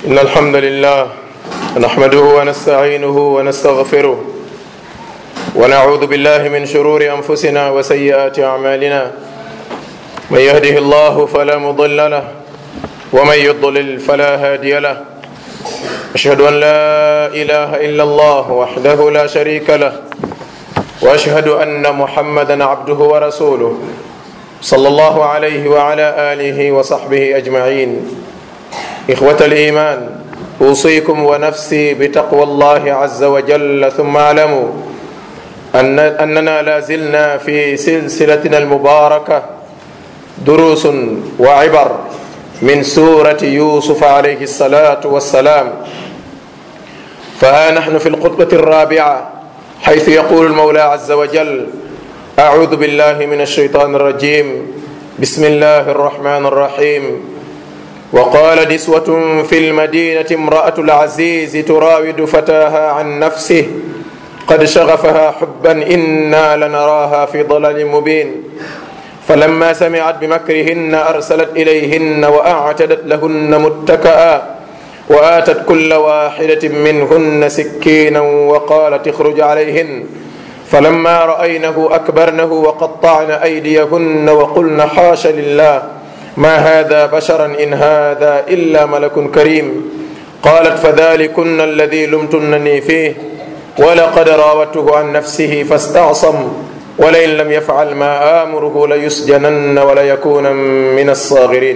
إن الحمد لله نحمده ونستعينه ونستغفره ونعوذ بالله من شرور أنفسنا وسيئات أعمالنا من يهده الله فلا مضل له ومن يضلل فلا هادي له أشهد أن لا إله إلا الله وحده لا شريك له وأشهد أن محمدا عبده ورسوله صلى الله عليه وعلى آله وصحبه أجمعين إخوة الإيمان أوصيكم ونفسي بتقوى الله عز وجل ثم اعلموا أن أننا لا زلنا في سلسلتنا المباركة دروس وعبر من سورة يوسف عليه الصلاة والسلام فها نحن في الخطبة الرابعة حيث يقول المولى عز وجل أعوذ بالله من الشيطان الرجيم بسم الله الرحمن الرحيم وقال نسوة في المدينة امرأة العزيز تراود فتاها عن نفسه قد شغفها حبا إنا لنراها في ضلال مبين فلما سمعت بمكرهن أرسلت إليهن وأعتدت لهن متكئا وآتت كل واحدة منهن سكينا وقالت اخرج عليهن فلما رأينه أكبرنه وقطعن أيديهن وقلن حاش لله ما هذا بشرا إن هذا إلا ملك كريم قالت فذلكن الذي لمتنني فيه ولقد راودته عن نفسه فاستعصم ولئن لم يفعل ما آمره ليسجنن وليكون من الصاغرين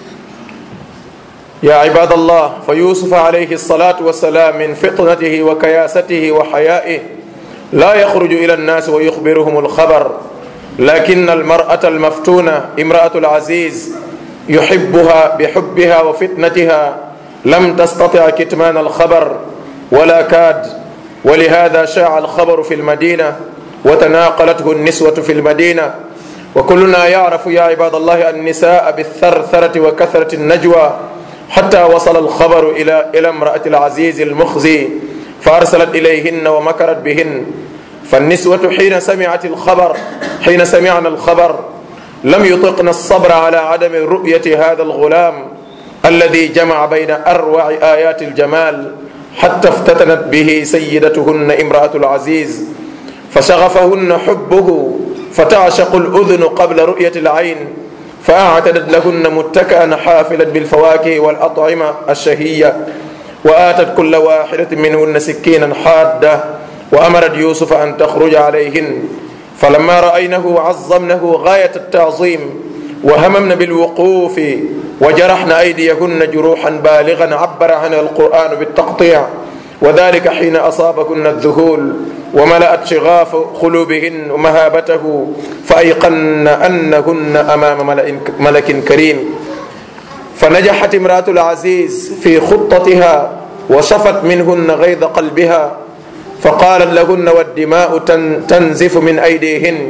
يا عباد الله فيوسف عليه الصلاة والسلام من فطنته وكياسته وحيائه لا يخرج إلى الناس ويخبرهم الخبر لكن المرأة المفتونة امرأة العزيز يحبها بحبها وفتنتها لم تستطع كتمان الخبر ولا كاد ولهذا شاع الخبر في المدينة وتناقلته النسوة في المدينة وكلنا يعرف يا عباد الله النساء بالثرثرة وكثرة النجوى حتى وصل الخبر إلى إلى امرأة العزيز المخزي فأرسلت إليهن ومكرت بهن فالنسوة حين سمعت الخبر حين سمعنا الخبر لم يطقن الصبر على عدم رؤية هذا الغلام الذي جمع بين أروع آيات الجمال حتى افتتنت به سيدتهن امرأة العزيز فشغفهن حبه فتعشق الأذن قبل رؤية العين فأعتدت لهن متكئا حافلا بالفواكه والأطعمة الشهية وآتت كل واحدة منهن سكينا حادة وأمرت يوسف أن تخرج عليهن فلما رأينه عظمنه غاية التعظيم وهممن بالوقوف وجرحن أيديهن جروحا بالغا عبر عنها القرآن بالتقطيع وذلك حين أصابكن الذهول وملأت شغاف قلوبهن ومهابته فأيقن أنهن أمام ملك كريم فنجحت امرأة العزيز في خطتها وشفت منهن غيظ قلبها فقالت لهن والدماء تنزف من أيديهن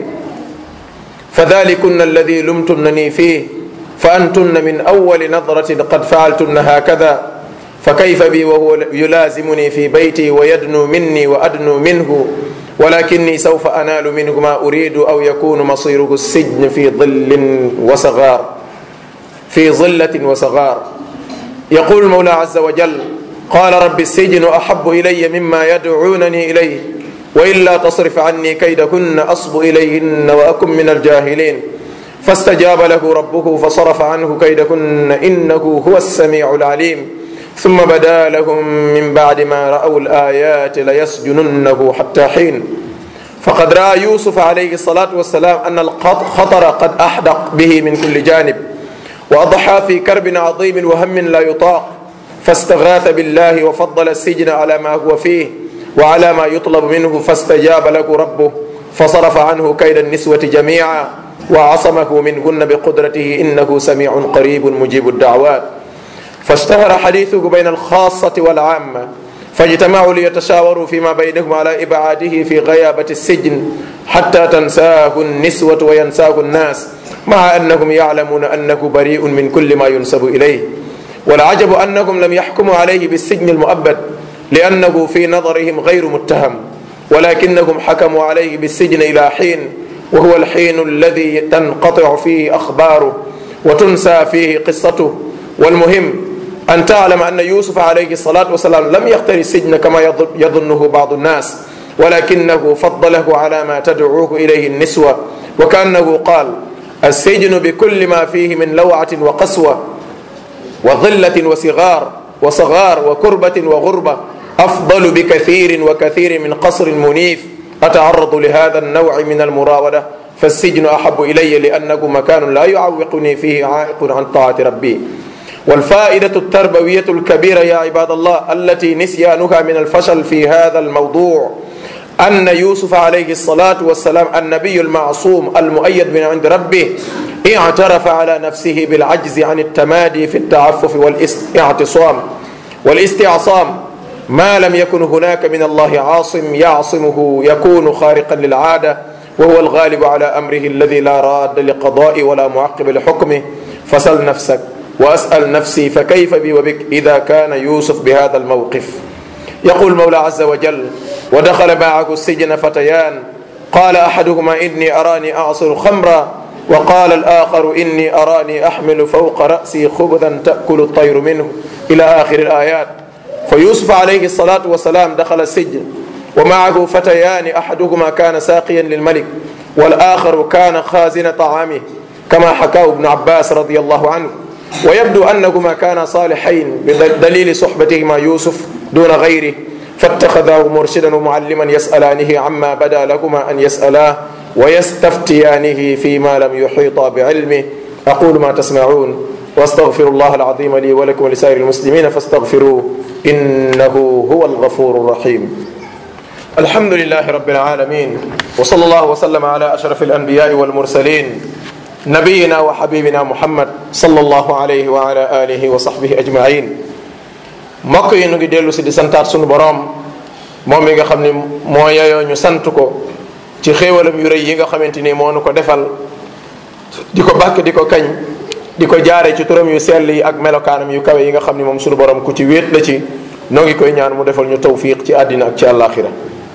فذلكن الذي لمتنني فيه فأنتن من أول نظرة قد فعلتن هكذا فكيف بي وهو يلازمني في بيتي ويدنو مني وأدنو منه ولكني سوف أنال منه ما أريد أو يكون مصيره السجن في ظل وصغار في ظلة وصغار يقول المولى عز وجل قال رب السجن أحب إلي مما يدعونني إليه وإلا تصرف عني كيدهن أصب إليهن وأكن من الجاهلين فاستجاب له ربه فصرف عنه كيدهن إنه هو السميع العليم ثم بدا لهم من بعد ما رأوا الآيات ليسجننه حتى حين فقد رأى يوسف عليه الصلاة والسلام أن الخطر قد أحدق به من كل جانب وأضحى في كرب عظيم وهم لا يطاق فاستغاث بالله وفضل السجن على ما هو فيه وعلى ما يطلب منه فاستجاب له ربه فصرف عنه كيد النسوة جميعا وعصمه منهن بقدرته إنه سميع قريب مجيب الدعوات فاشتهر حديثه بين الخاصة والعامة فاجتمعوا ليتشاوروا فيما بينهم على إبعاده في غيابة السجن حتى تنساه النسوة وينساه الناس مع أنهم يعلمون أنه بريء من كل ما ينسب إليه والعجب أنهم لم يحكموا عليه بالسجن المؤبد لأنه في نظرهم غير متهم ولكنهم حكموا عليه بالسجن إلى حين وهو الحين الذي تنقطع فيه أخباره وتنسى فيه قصته والمهم أن تعلم أن يوسف عليه الصلاة والسلام لم يختر السجن كما يظنه بعض الناس ولكنه فضله على ما تدعوه إليه النسوة وكأنه قال السجن بكل ما فيه من لوعة وقسوة وظلة وصغار وصغار وكربة وغربة أفضل بكثير وكثير من قصر منيف أتعرض لهذا النوع من المراودة فالسجن أحب إلي لأنه مكان لا يعوقني فيه عائق عن طاعة ربي والفائدة التربوية الكبيرة يا عباد الله التي نسيانها من الفشل في هذا الموضوع أن يوسف عليه الصلاة والسلام النبي المعصوم المؤيد من عند ربه اعترف على نفسه بالعجز عن التمادي في التعفف والاعتصام والاستعصام ما لم يكن هناك من الله عاصم يعصمه يكون خارقا للعادة وهو الغالب على أمره الذي لا راد لقضاء ولا معقب لحكمه فسل نفسك وأسأل نفسي فكيف بي وبك إذا كان يوسف بهذا الموقف يقول المولى عز وجل ودخل معه السجن فتيان قال أحدهما إني أراني أعصر خمرا وقال الآخر إني أراني أحمل فوق رأسي خبزا تأكل الطير منه إلى آخر الآيات فيوسف عليه الصلاة والسلام دخل السجن ومعه فتيان أحدهما كان ساقيا للملك والآخر كان خازن طعامه كما حكاه ابن عباس رضي الله عنه ويبدو أنهما كانا صالحين بدليل صحبتهما يوسف دون غيره فاتخذاه مرشدا ومعلما يسألانه عما بدا لهما أن يسألاه ويستفتيانه فيما لم يحيطا بعلمه أقول ما تسمعون واستغفر الله العظيم لي ولكم ولسائر المسلمين فاستغفروه إنه هو الغفور الرحيم الحمد لله رب العالمين وصلى الله وسلم على أشرف الأنبياء والمرسلين نبينا وحبيبنا محمد صلى الله عليه وعلى آله وصحبه أجمعين mbokk yi nu ngi dellu si di santaat sunu boroom moom mi nga xam ni moo yeyoo ñu sant ko ci xéewalam yu rëy yi nga xamante ni moo nu ko defal di ko bàkk di ko kañ di ko jaare ci turam yu sell yi ak melokaanam yu kawe yi nga xam ni moom sunu borom ku ci wéet la ci noo ngi koy ñaan mu defal ñu tawfiq ci àddina ak ci àllaaxira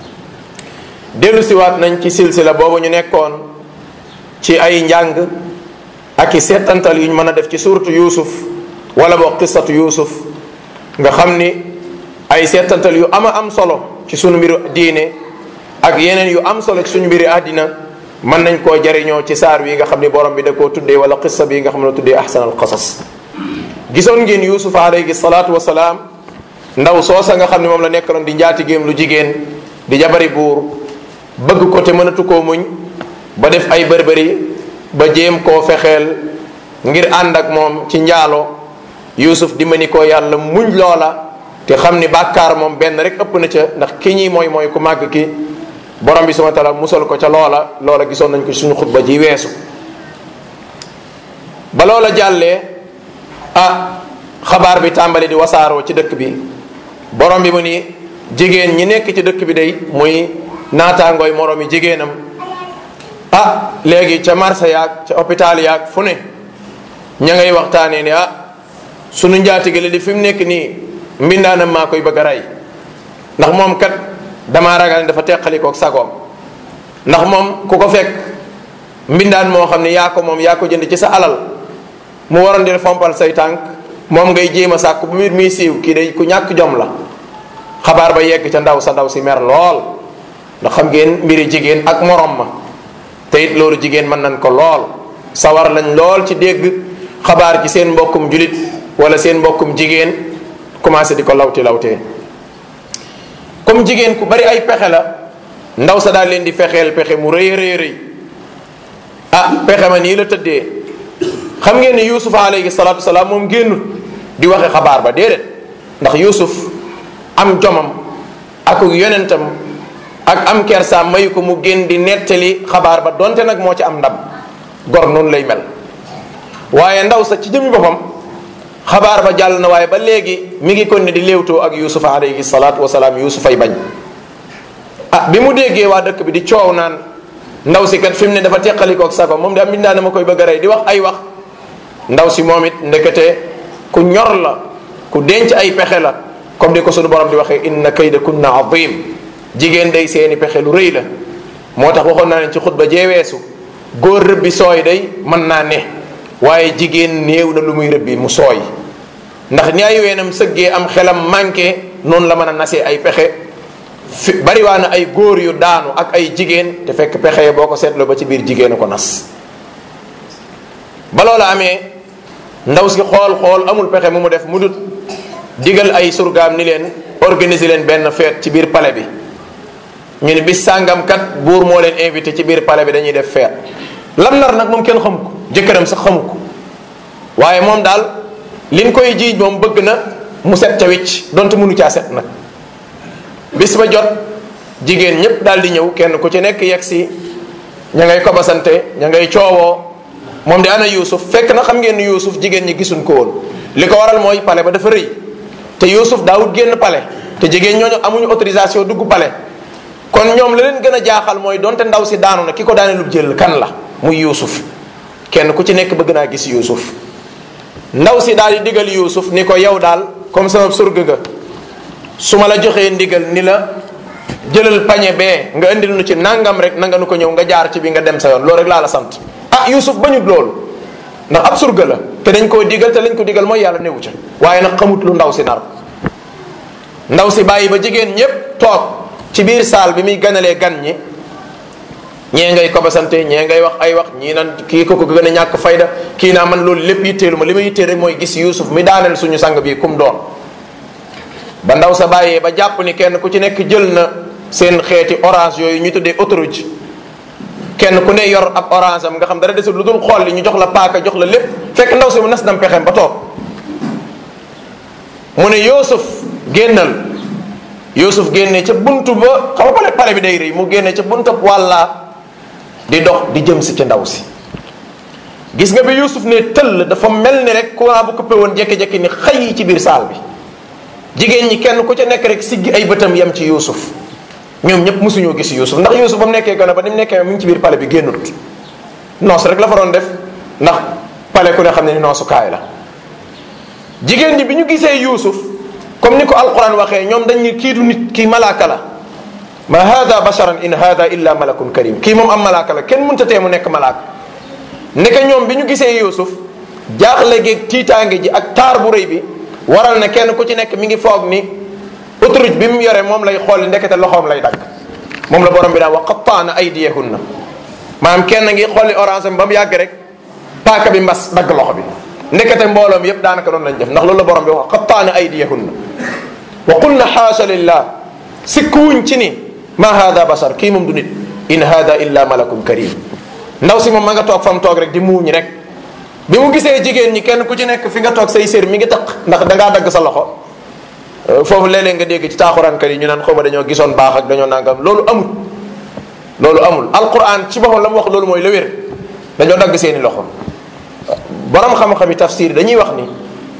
dellu siwaat nañ ci silsila boobu ñu nekkoon ci ay njàng ak i seetantal yu ñu mën a def ci suuratu yuusuf wala boo qissatu yuusuf nga xam ni ay seetantal yu ama am solo ci sunu mbiru diine ak yeneen yu am solo ci suñu mbiri àddina mën nañ koo jariñoo ci saar wi nga xam ni borom bi da koo tuddee wala qissa bi nga xam ne tuddee ahsan al qasas gisoon ngeen yusuf alayhi salaatu wasalaam ndaw soosa nga xam ne moom la nekkaloon di njaatigéem lu jigéen di jabari buur bëgg ko te mënatu koo muñ ba def ay bërbëri ba jéem koo fexeel ngir ànd ak moom ci njaalo yusuf di mani koo yàlla muñ loola te xam ni bàkkaar moom benn rek ëpp na ca ndax ki ñi mooy mooy ku màgg ki borom bi subhanahu wa taala musal ko ca loola loola gisoon nañ ko ci suñu xutba ji weesu ba loola jàllee ah xabaar bi tàmbali di wasaaroo ci dëkk bi borom bi mu ni jigéen ñi nekk ci dëkk bi day muy naataangooy moroom yi jigéenam ah léegi ca marché yaag ca hôpital yaag fu ne ña ngay waxtaanee ni ah sunu njaatigale di fi mu nekk nii mbindaanam maa koy bëgg a rey ndax moom kat damaa ragal ne dafa teqalikook sagoom ndax moom ku ko fekk mbindaan moo xam ne yaa ko moom yaa ko jënd ci sa alal mu waroon di fompal say tànk moom ngay jéem a sàkk bu mbir muy siiw kii day ku ñàkk jom la xabaar ba yegg ca ndaw sa ndaw si mer lool ndax xam ngeen mbiri jigéen ak morom ma te it loolu jigéen mën nañ ko lool sawar lañ lool ci dégg xabaar ci seen mbokkum julit wala seen mbokkum jigéen commencé di ko lawti lawtee comme jigéen ku bari ay pexe la ndaw sa daal leen di fexeel pexe mu rëy rëy rëy ah pexe ma nii la tëddee xam ngeen ni yusuf alayhi salatu wasalaam moom génnut di waxe xabaar ba déedéet ndax yusuf am jomam ak yonentam ak am kersaam mayu ko mu génn di nettali xabaar ba donte nag moo ci am ndam gor noonu lay mel waaye ndaw sa ci jëmi boppam xabaar ba jàll na waaye ba léegi mi ngi kon ne di léewtoo ak yusuf alayhi salaatu wasalaam yusuf ay bañ ah bi mu déggee waa dëkk bi di coow naan ndaw si kat fi mu ne dafa teqalikook sago moom de am mbindaa na ma koy bëgg a rey di wax ay wax ndaw si moom it ndekete ku ñor la ku denc ay pexe la comme ni ko sunu borom di waxee inna kayda kunna azim jigéen day seeni pexe lu rëy la moo tax waxoon naa leen ci xutba jeeweesu góor rëbbi sooy day mën naa ne waaye jigéen néew na lu muy rëbbi mu sooy ndax ni ay weenam sëggee am xelam manqué noonu la mën a nasee ay pexe fi bariwaa na ay góor yu daanu ak ay jigéen te fekk pexe yi boo ko seetloo ba ci biir jigéenu ko nas ba loola amee ndaw si xool xool amul pexe mu mu def mu dut digal ay surgaam ni leen organiser leen benn feet ci biir palais bi ñu ne bis sàngam kat buur moo leen invité ci biir palais bi dañuy def feet lam nar nag moom kenn xamu ko jëkkëram sax xamu ko waaye moom daal liñ koy jiiñ moom bëgg na mu set ca wicc donte mënu caa set nag bis ba jot jigéen ñépp daal di ñëw kenn ku ci nekk yegg si ña ngay kobasante ña ngay coowoo moom di ana yuusuf fekk na xam ngeen ni yuusuf jigéen ñi gisuñ ko woon li ko waral mooy pale ba dafa rëy te yuusuf daawut génn pale te jigéen ñooñu amuñu autorisation dugg pale kon ñoom la leen gën a jaaxal mooy donte ndaw si daanu na ki ko daane lu jël kan la muy yuusuf kenn ku ci nekk bëgg naa gis yuusuf ndaw si daal di digal yuusuf ni ko yow daal comme sama surga nga su ma la joxee ndigal ni la jëlal pañe bee nga indil nu ci nangam rek nanga nu ko ñëw nga jaar ci bi nga dem sa yoon loolu rek laa la sant ah Yuusuf bañut loolu ndax ab surga la te dañ koo digal te lañ ko digal mooy yàlla newu ca waaye nag xamut lu ndaw si nar ndaw si bàyyi ba jigéen ñépp toog ci biir saal bi muy ganalee gan ñi ñee ngay kobasante ñee ngay wax ay wax ñii nan kii ko ko gën a ñàkk fayda kii naa man loolu lépp yitteelu ma li ma yittee rek mooy gis Yuusuf mi daaneel suñu sang bi kum doon ba ndaw sa bàyyee ba jàpp ni kenn ku ci nekk jël na seen xeeti orange yooyu ñu tuddee autoroute kenn ku ne yor ab orange am nga xam dara desul lu dul xool li ñu jox la paaka jox la lépp fekk ndaw si mu nas dam pexem ba toog mu ne Yuusuf génnal Yuusuf génne ca buntu ba xam nga pale pale bi day rëy mu génne ca buntu wàlla di dox di jëm si ci ndaw si gis nga bi Yuusuf ne tëll dafa mel ni rek courant bu coupé woon jekki-jekki ni xëy ci biir saal bi jigéen ñi kenn ku ca nekk rek siggi ay bëtam yem ci Yuusuf ñoom ñëpp mosuñoo gis Yuusuf ndax Yuusuf ba mu nekkee gone ba ni mu nekkee mu ngi ci biir pale bi génnut noos rek la fa doon def ndax pale ku ne xam ne ni noosukaay la jigéen ñi bi ñu gisee Yuusuf comme ni ko alquran waxee ñoom dañ ni kii du nit kii malaaka la ma hada basharan in hada illa malakun karim kii moom am malaaka la kenn mënta tee mu nekk malaaka ndeke ñoom bi ñu gisee Yuusuf jaaxle geeg tiitaange ji ak taar bu rëy bi waral na kenn ku ci nekk mi ngi foog ni autoroute bi mu yore moom lay xool ndekete loxoom lay dagg moom la borom bi daan wax qattaana aydiyahunna maanaam kenn ngi xooli orange am ba mu yàgg rek paaka bi mbas dagg loxo bi ndekete mbooloom yépp daanaka doon lañ def ndax loolu la borom bi wax qattaana aydiyahunna wa qulna xaasa lillah sikkuwuñ ci ni ma hada basar kii moom du nit in hada illa malakun karim ndaw si moom ma nga toog fa mu toog rek di muuñ rek bi mu gisee jigéen ñi kenn ku ci nekk fi nga toog say sér mi ngi taq ndax dangaa dagg sa loxo foofu léeg-léeg nga dégg ci taaxuraankat yi ñu naan xawma dañoo gisoon baax ak dañoo nangam loolu amul loolu amul alquran ci boppam la mu wax loolu mooy la wér dañoo dagg seeni loxo borom xam-xami tafsir dañuy wax ni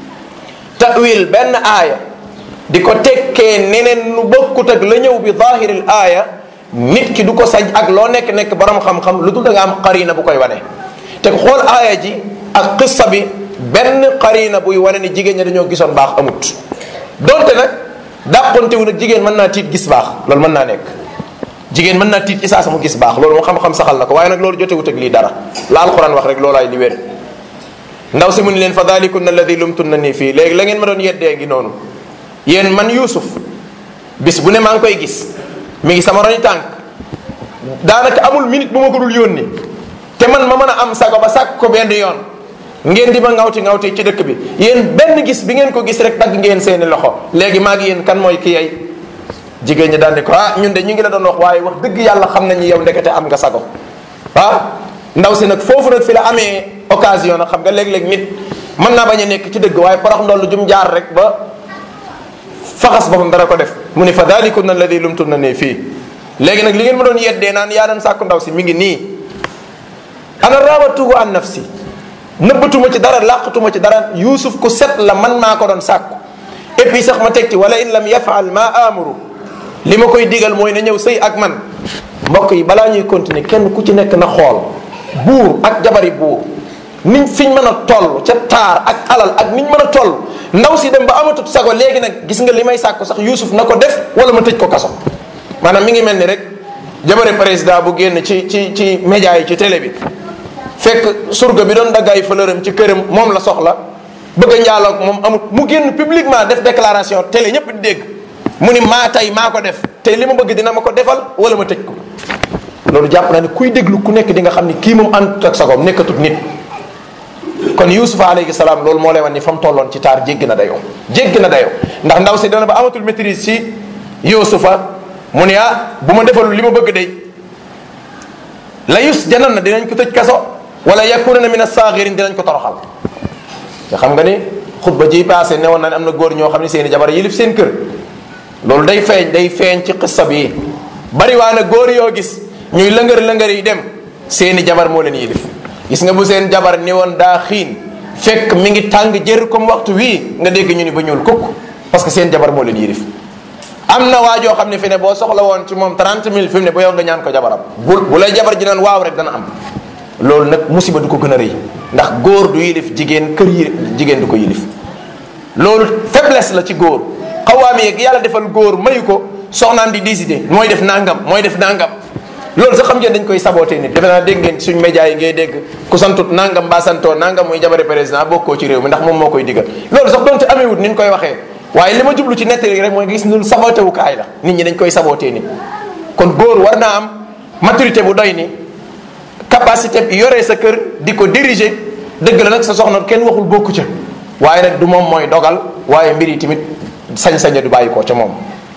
tawil benn aaya di ko tekkee neneen nu bokkut ak la ñëw bi zahiril aaya nit ki du ko sañ ak loo nekk nekk borom xam-xam lu dul da nga am qarina bu koy wane te xool aaya ji ak qissa bi benn qarina buy wane ni jigéen ñi dañoo gisoon baax amut donte nag dàqontewu nag jigéen mën naa tiit gis baax loolu mën naa nekk jigéen mën naa tiit ci saa sama gis baax loolu moo xam-xam saxal na ko waaye nag loolu jotewut ak lii dara la alquran wax rek loolaay li wér ndaw si mu ni leen fa dalikunna alladi lumtunna nii fii léegi la ngeen ma doon yeddee ngi noonu yéen man Yuusuf bis bu ne maa ngi koy gis mi ngi sama roñ tànk daanaka amul minute bu ma ko dul yónni te man ma mën a am sago ba sàkk ko benn yoon ngeen di ma ngawti ngawti ci dëkk bi yéen benn gis bi ngeen ko gis rek dagg ngeen seeni loxo léegi maa ngi yéen kan mooy ki yey jigéen ñi daal di ko ah ñun de ñu ngi la doon wax waaye wax dëgg yàlla xam nañu yow ndekete am nga sago ah ndaw si nag foofu nag fi la amee occasion nag xam nga léeg-léeg nit mën naa bañ a nekk ci dëgg waaye porox ndollu jum jaar rek ba faxas boppam dara ko def mu ni fa dalikunna alladi lumtunna nii fii léegi nag li ngeen ma doon yeddee naan yaa doon sàkku ndaw si mi ngi nii ana raawatuhu an nafsi nëbbatuma ci dara làqatuma ci dara yuusuf ku set la man maa ko doon sàkku et puis sax ma teg ci wala in lam yafaal ma amuru li ma koy digal mooy na ñëw sëy ak man mbokk yi balaa ñuy continuer kenn ku ci nekk na xool buur ak jabari buur niñ fiñ mën a toll ca taar ak alal ak niñ mën a toll ndaw si dem ba amatut sago léegi nag gis nga li may sàkku sax yuusuf na ko def wala ma tëj ko kaso maanaam mi ngi mel ni rek jabari président bu génn ci ci ci média yi ci télé bi fekk surga bi doon daggaay fleuram ci këram moom la soxla bëgg a njaaloog moom amul mu génn publiquement def déclaration télé ñëpp di dégg mu ni maa tey maa ko def te li ma bëgg dina ma ko defal wala ma tëj ko loolu jàpp naa ne kuy déglu ku nekk di nga xam ni kii moom àndut ak sagoom nekkatut nit kon yusufa alayhi salaam loolu moo lay wan ni fa mu tolloon ci taar jéggi na dayoo jéggi na dayoo ndax ndaw si dana ba amatul maîtrise ci yusufa mu ne ah bu ma defalul li ma bëgg day la yus janan na dinañ ko tëj kaso wala yakuna na min asaagirin dinañ ko toroxal te xam nga ni xutba ji passé ne woon na ne am na góor ñoo xam ne seen i jabar yilif seen kër loolu day feeñ day feeñ ci xissa bi bari waa na góor yoo gis ñuy lëngër lëngër yi dem seeni jabar moo leen yilif gis nga bu seen jabar ni woon daa xiin fekk mi ngi tàng jër comme waxtu wii nga dégg ñu ni ba ñuul kukk parce que seen jabar moo leen yilif am na waa joo xam ne fi ne boo soxla woon ci moom 30 000 fi mu ne ba yow nga ñaan ko jabaram bu bu lay jabar ji naan waaw rek dana am loolu nag musiba du ko gën a rëy ndax góor du yilif jigéen kër yi jigéen du ko yilif loolu faiblesse la ci góor xawaami yeeg yàlla defal góor mayu ko soxnaam di décider mooy def nangam mooy def nangam loolu sax xam ngeen dañ koy saboté nit defe naa dégg ngeen suñ média yi ngay dégg ku santut nangam mbaa santoo nangam muy jabare président bokkoo ci réew mi ndax moom moo koy digal loolu sax doonte amewut ni ñu koy waxee waaye li ma jublu ci nettali rek mooy gis nul saboté wu kaay la nit ñi dañ koy saboté nit kon góor war naa am maturité bu doy ni capacité bi yoree sa kër di ko diriger dëgg la nag sa soxna kenn waxul bokku ca waaye nag du moom mooy dogal waaye mbir yi tamit sañ-saña du bàyyi ko ca moom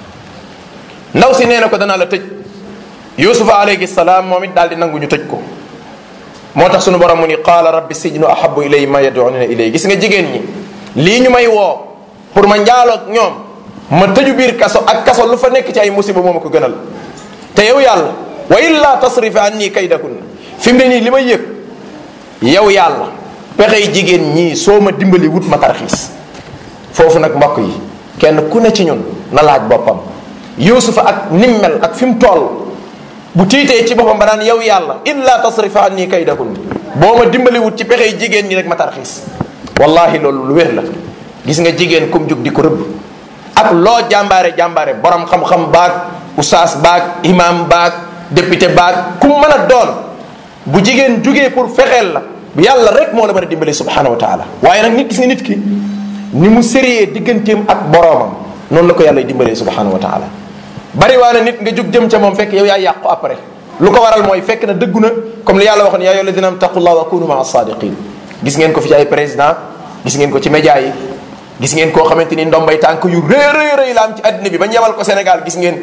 ndaw si nee na ko danaa la tëj yusufa alayhi salaam moom it daal di nangu ñu tëj ko moo tax sunu borom mu ni qaala rabbi sijnu ahabu ilay ma yad'ununa ilay gis nga jigéen ñi lii ñu may woo pour ma njaaloog ñoom ma tëju biir kaso ak kaso lu fa nekk ci ay musiba moo ma ko gënal te yow yàlla wa illa tasrif anni kaydakun fi mu ne nii li may yëg yow yàlla pexey jigéen ñii soo ma dimbali wut ma tarxiis foofu nag mbokk yi kenn ku ne ci ñun na laaj boppam yusufa ak nim mel ak fi mu toll bu tiitee ci boppam ba naan yow yàlla illa tasrifa anni kaydakun boo ma dimbali wut ci pexey jigéen ñi rek ma tarxiis wallahi loolu lu wér la gis nga jigéen kum jug di ko rëbb ak loo jàmbaare jàmbaare borom xam-xam baag usaas baag imam baag député baag ku mën a doon bu jigéen jugee pour fexeel la yàlla rek moo la mën a dimbali subhanahu wa taala waaye nag nit gis nga nit ki ni mu sérieux digganteem ak boroomam noonu la ko yàlla dimbalee subhanahu wa taala bari waa na nit nga jug jëm ca moom fekk yow yaa yàqu après lu ko waral mooy fekk na dëggu na comme li yàlla waxoon yaa ayyuha alladina taqullah wa kunu maa sadiqin gis ngeen ko fi ci ay président gis ngeen ko ci média yi gis ngeen koo xamante ni ndombay tànk yu rëy rëy rëy la am ci àddina bi ba ñebal ko Sénégal gis ngeen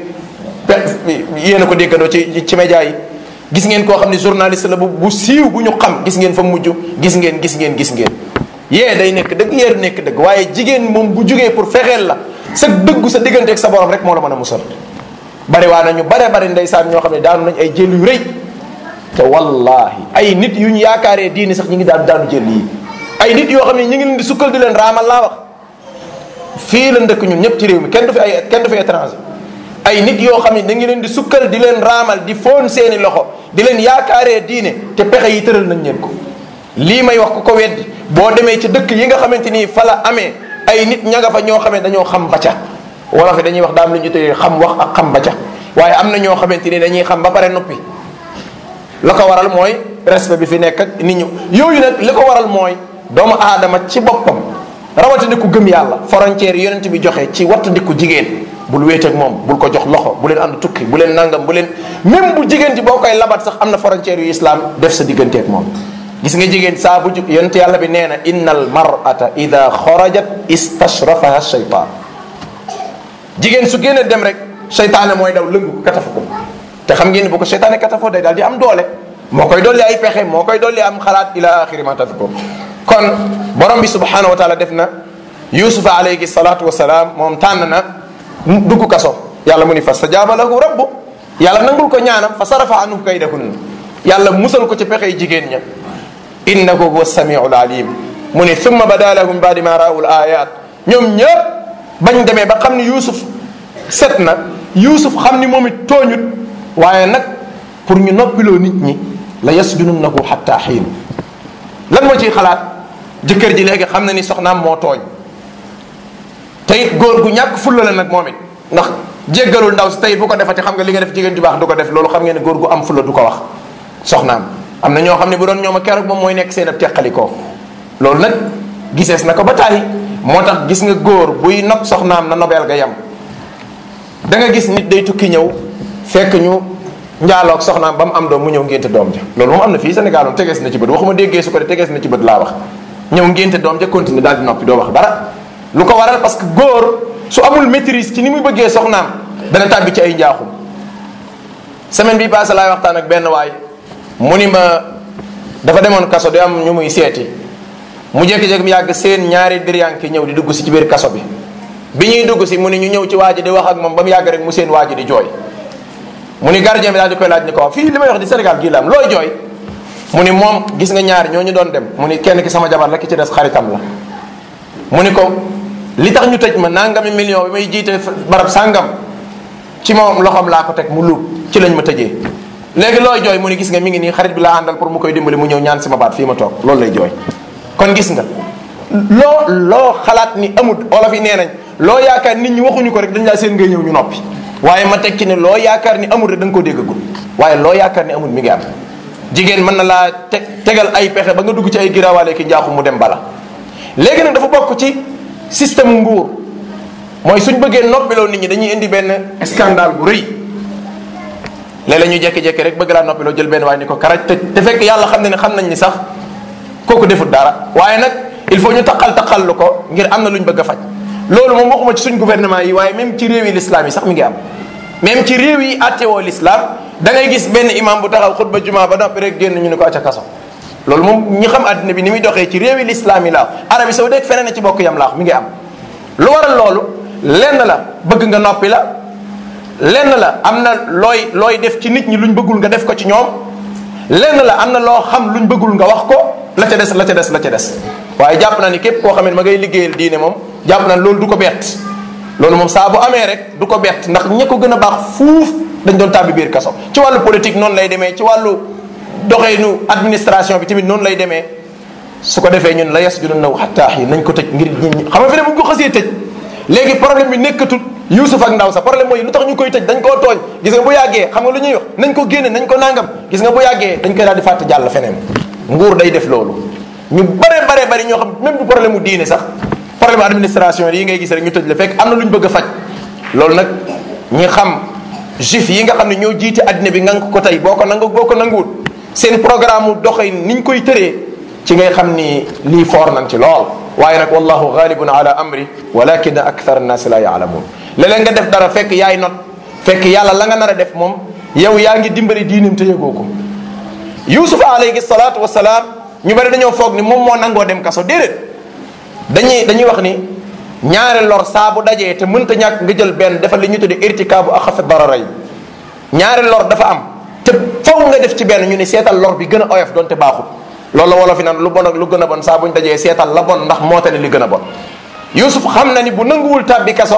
yéen a ko déggandoo ci ci média yi gis ngeen koo xam ne journaliste la bu bu siiw bu ñu xam gis ngeen fa mujj gis ngeen gis ngeen gis ngeen yee day nekk dëgg yee du nekk dëgg waaye jigéen moom bu jugee pour fexeel la sa dëggu sa digganteeg sa borom rek moo la mën a musal bari waa na ñu bare bari ndeysaan ñoo xam ne daanu nañ ay jël yu rëy te wallahi ay nit yu ñu yaakaaree diini sax ñu ngi daan daanu jël yi ay nit yoo xam ne ñu ngi leen di sukkal di leen raamal laa wax fii la ndëkk ñun ñëpp ci réew mi kenn du fi ay kenn du fi étranger ay nit yoo xam ne da ngi leen di sukkal di leen raamal di foon seeni loxo di leen yaakaaree diine te pexe yi tëral nañ leen ko lii may wax ku ko weddi boo demee ci dëkk yi nga xamante ni fa la amee ay nit ña nga fa ñoo xamee dañoo xam ba ca wala fi dañuy wax daam lu ñu tëddee xam wax ak xam ba ca waaye am na ñoo xamante ni dañuy xam ba pare noppi la ko waral mooy respect bi fi nekk ak nit ñu yooyu nag li ko waral mooy doomu aadama ci boppam rawatina ku gëm yàlla frontière yonent bi joxe ci wattandiku jigéen bul wéet ak moom bul ko jox loxo bu leen ànd tukki bu leen nangam bu leen même bu jigéen ji boo koy labat sax am na frontière yu islam def sa digganteeg moom gis nga jigéen saa bu ju yonent yàlla bi nee na inna al mar'ata ida xarajat istashrafaha shaytan jigéen su génne dem rek seytaane mooy daw lëngu ko katafu ko te xam ngeen ni bu ko seytaane katafoo day daal di am doole moo koy dolli ay pexe moo koy dolli am xalaat ila axiri ma tadkur kon borom bi subhanahu wa taala def na yusufa alayhi salatu wasalaam moom tànn na dugg kaso yàlla mu ni fa stajaaba lahu rabbu yàlla nangul ko ñaanam fa sarafa anhu kaydahunna yàlla musal ko ci pexey jigéen ña innahu huwa samiu alim mu ni thumma bada lahum baadi ma raawul ayat ñoom ñëpp bañ demee ba xam ni yusuf set na yusuf xam ni moom it tooñut waaye nag pour ñu noppiloo nit ñi la yasjununnahu xatta xiin lan moo ciy xalaat jëkkër ji léegi xam na ni soxnaam moo tooñ te it góor gu ñàkk fulla la nag moom it ndax jéggalul ndaw si tey bu ko defati xam nga li nga def jigéen ju baax du ko def loolu xam ngeen ne góor gu am fulla du ko wax soxnaam am na ñoo xam ne bu doon ñoom a keroog moom mooy nekk seen ab teqalikoo loolu nag gisees na ko ba tàyyi moo tax gis nga góor buy nopp soxnaam na nobeel ga yem da nga gis nit day tukki ñëw fekk ñu njaaloog soxnaam ba mu am doom mu ñëw ngénte doom ja loolu moom am na fii Sénégal moom tegees na ci bët waxuma déggee su ko de tegees na ci bët laa wax ñëw ngénte doom ja continuer daal di noppi doo wax dara lu ko waral parce que góor su amul maîtrise ci ni muy bëggee soxnaam dana tàbbi ci ay njaaxum semaine bi passé laay waxtaan ak benn waay mu ni ma dafa demoon kaso di am ñu muy seeti mu jékki-jékki mu yàgg seen ñaari diryanke ñëw di dugg si ci biir kaso bi bi ñuy dugg si mu ni ñu ñëw ci waa ji di wax ak moom ba mu yàgg rek mu seen waa ji di jooy mu ni gardien bi daal di koy laaj ni ko fii li may wax di Sénégal gii la am looy jooy mu ni moom gis nga ñaari ñoo ñu doon dem mu ni kenn ki sama jabar la ki ci des xaritam la mu ni ko li tax ñu tëj ma nangami million bi may jiite barab sàngam ci moom loxoom laa ko teg mu luub ci lañ ma tëjee léegi looy jooy mu ni gis nga mi ngi nii xarit bi laa àndal pour mu koy dimbali mu ñëw ñaan sama baat fii ma toog loolu lay jooy kon gis nga loo loo xalaat ni amul olof yi nee nañ loo yaakaar nit ñi waxuñu ko rek dañ laa seen ngay ñëw ñu noppi waaye ma tekki ne loo yaakaar ni amul rek da nga koo déggagul waaye loo yaakaar ni amul mi ngi am jigéen mën na laa te tegal ay pexe ba nga dugg ci ay giraawaale ki njaaxu mu dem bala léegi nag dafa bokk ci système nguur mooy suñ bëggee noppiloo nit ñi dañuy indi benn scandale bu rëy léeg-léeg ñu jekki-jekki rek bëgg laa noppiloo jël benn waaye ni ko karaj te te fekk yàlla xam ne ne xam nañ ni sax kooku defut dara waaye nag il faut ñu taqal taqal lu ko ngir am na lu ñu bëgg a faj loolu moom waxuma ci suñ gouvernement yi waaye même ci réew yi l'islam yi sax mi ngi am même ci réew yi attewoo l'islam da ngay gis benn imam bu taxaw xutba juma ba noppi rek génn ñu ne ko acca kaso loolu moom ñi xam àddina bi ni muy doxee ci réew yi l'islam yi laa Arabie saoudite feneen na ci bokk yam laax mi ngi am lu waral loolu lenn la bëgg nga noppi la lenn la am na looy looy def ci nit ñi luñ bëggul nga def ko ci ñoom lenn la am na loo xam luñ bëggul nga wax ko la ca des la ca des la ca des waaye jàpp naa ni képp koo xam ne ma ngay liggéeyal diine moom jàpp naa loolu du ko bett loolu moom saa bu amee rek du ko bett ndax ña ko gën a baax fuuf dañ doon tàbbi biir kaso ci wàllu politique noonu lay demee ci wàllu doxeenu administration bi tamit noonu lay demee su ko defee ñun la yes junun naw xattaax yi nañ ko tëj ngir nit ñi xam nga fi ne bu ñu ko xasee tëj léegi problème bi nekkatul Yuusuf ak ndaw sa problème mooy lu tax ñu koy tëj dañ koo tooñ gis nga bu yàggee xam nga lu ñuy wax nañ ko génne nañ ko nangam gis nga bu yàggee dañ koy daal di fàtte jàll feneen nguur day def loolu ñu bare bare bari ñoo xam même du problème mu diine sax problème administration yi ngay gis rek ñu tëj la fekk am na lu ñu bëgg a faj loolu nag ñi xam juif yi nga xam ne ñoo jiite addina bi ngang ko tey boo ko nangu boo ko nanguwut seen programme mu doxee ni ñu koy tëree ci ngay xam ni lii foor nañ ci lool waaye nag wallahu ghalibun ala amri walakin akthar annaasi la yaalamuun léeg-léeg nga def dara fekk yaay not fekk yàlla la nga nar a def moom yow yaa ngi dimbali diinam te yëgoo ko yusuf alayhi salaatu wasalaam ñu bari dañoo foog ni moom moo nangoo dem kaso déedéet dañuy dañuy wax ni ñaari lor saa bu dajee te mënta ñàkk nga jël benn defal li ñu tuddee irtikaabu axafi dararay ñaari lor dafa am te faw nga def ci benn ñu ne seetal lor bi gën a oyof doonte baaxul loolu la wolof yi naan lu bon ak lu gën a bon saa buñ dajee seetal la bon ndax moo tane li gën a bon yusuf xam na ni bu nanguwul tàbbi kaso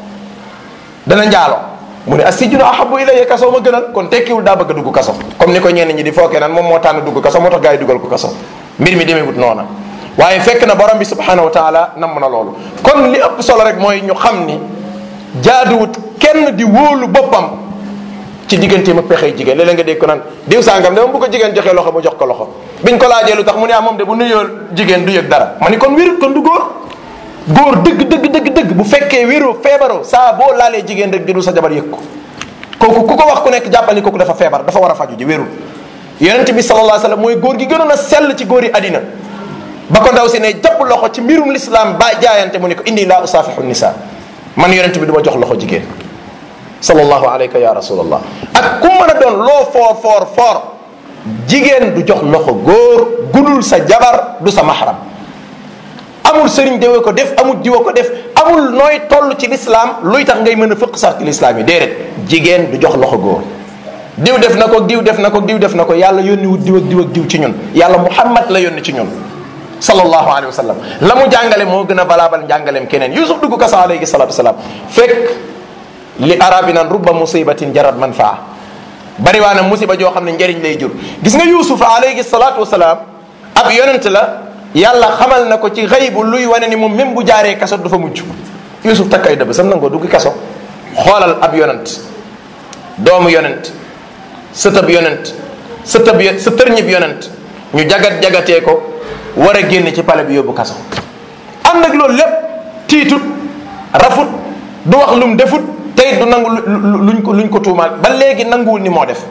dana njaaloo mu ne asijunu ahabu ilayya kaso ma gënal kon tekkiwul daa bëgg a dugg kaso comme ni ko ñenn ñi di fookee naan moom moo tànn dugg kaso moo tax gaa yi dugal ko kaso mbir mi demeewut noona waaye fekk na borom bi subhanahu wa taala namm na loolu kon li ëpp solo rek mooy ñu xam ni jaaduwut kenn di wóolu boppam ci digganteem ak pexey jigéen léeg-léeg nga dégg ko naan diw sàngam dama bu ko jigéen joxee loxo mu jox ko loxo biñ ko laajee lu tax mu ne ah moom de bu nuyoo jigéen du yëg dara ma ni kon wérut kon du góor góor dëgg dëgg dëgg dëgg bu fekkee wéro feebaroo saa boo laalee jigéen rek jëlul sa jabar yëg ko kooku ku ko wax ku nekk jàppal ni kooku dafa feebar dafa war a faju ji wérul yonent bi sallallahu alayhi wasallam mooy góor gi gënoon a sell ci góor yi àddina ba ko ndaw si ne jàpp loxo ci mbirum l'islam ba jaayante mu ne ko indi laa usaafihu nisa man yonent bi du ma jox loxo jigéen sallallahu alayka ya rasulallah ak ku mën a doon loo foor foor foor jigéen du jox loxo góor gudul sa jabar du sa mahram amul sëriñ dewe ko def amul jiwa ko def amul nooy toll ci l'islam luy tax ngay mën a fëq sax ci l'islam yi déedéet jigéen du jox loxo góor diw def na ko diw def na ko diw def na ko yàlla yónni wut diw ak diw ak diw ci ñun yàlla muhammad la yónni ci ñun sallallahu alayhi wa sallam la mu jàngale moo gën a valable njàngaleem keneen yusuf dugg kaso alayhi salatu wasalaam fekk li arabi naan rubba musibatin jarat manfaa bari waa na musiba joo xam ne njëriñ lay jur gis nga yusuf alayhi salatu wasalaam ab yonent la yàlla xamal na ko ci xëybu luy wane ni moom même bu jaaree kaso dafa mujj yusuf takk ay dëbb sam nangoo dugg kaso xoolal ab yonent doomu yonent sëtëb yonent sëtëb sa tërñib yonent ñu jagat jagatee ko war a génn ci pale bi yóbbu kaso ànd ak loolu lépp tiitut rafut du wax lum defut tey du nangu luñ ko luñ ko tuumaal ba léegi nanguwul ni moo def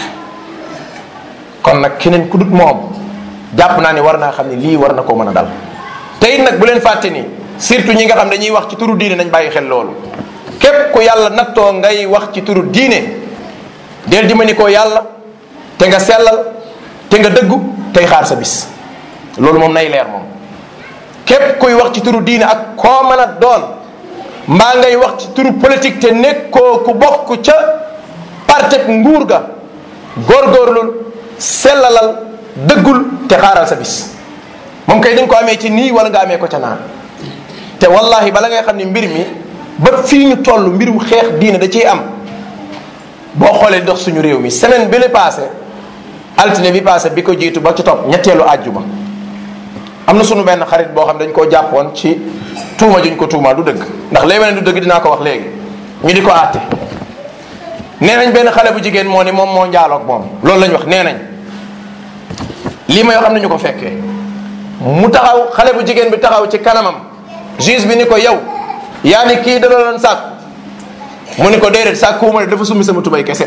kon nag keneen ku dut moom jàpp naa ne war naa xam ne lii war na koo mën a dal te it nag bu leen fàtte ni surtout ñi nga xam dañuy wax ci turu diine nañ bàyyi xel loolu képp ku yàlla nattoo ngay wax ci turu diine del dimbali ko yàlla te nga sellal te nga dëggu tey xaar sa bis loolu moom nay leer moom képp kuy wax ci turu diine ak koo mën a doon mbaa ngay wax ci turu politique te nekkoo ku bokk ca partek nguur ga góorgóorlul sellalal dëggul te xaaral sa bis moom kay dañ ko amee ci nii wala nga amee ko ca naan te wallahi bala ngay xam ne mbir mi ba fii ñu toll mbirum xeex diine da ciy am boo xoolee dox suñu réew mi semaine bi la passé altine bi passé bi ko jiitu ba ci topp ñetteelu àjjuma am na suñu benn xarit boo xam dañ koo jàppoon ci tuuma juñ ko tuumaa du dëgg ndax léegi ne du dëgg dinaa ko wax léegi ñu di ko àtte nee nañ benn xale bu jigéen moo ni moom moo njaaloog moom loolu lañ wax nee nañ lii may wax am nañu ko fekkee mu taxaw xale bu jigéen bi taxaw ci kanamam juge bi ni ko yow yaa ni kii da doon sàkk mu ni ko déedéet sàkkuwuma de dafa summi sama tubay kese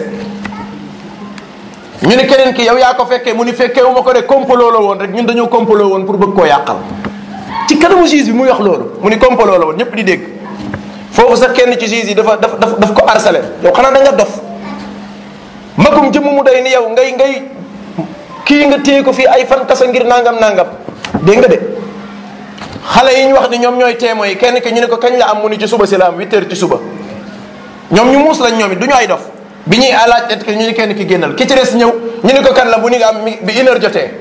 ñu ni keneen ki yow yaa ko fekkee mu ni fekkee wu ma ko de complot la woon rek ñun dañoo complot woon pour bëgg koo yàqal ci kanamu juge bi muy wax loolu mu ni complot la woon ñëpp di dégg foofu sax kenn ci juge yi dafa daf daf daf ko harcelé yow xanaa da nga dof magum jëmm mu day ni yow ngay ngay kii nga téye ko fii ay fan kasa ngir nangam nangam dégg nga de xale yi ñu wax ni ñoom ñooy témoins yi kenn ki ñu ne ko kañ la am mu ni ci suba si la am huit heures ci suba ñoom ñu muus lañ ñoom it du ñu ay dof bi ñuy alaaj et que ñu ni kenn ki génnal ki ci des ñëw ñu ni ko kan la bu ni nga am bi une heure jotee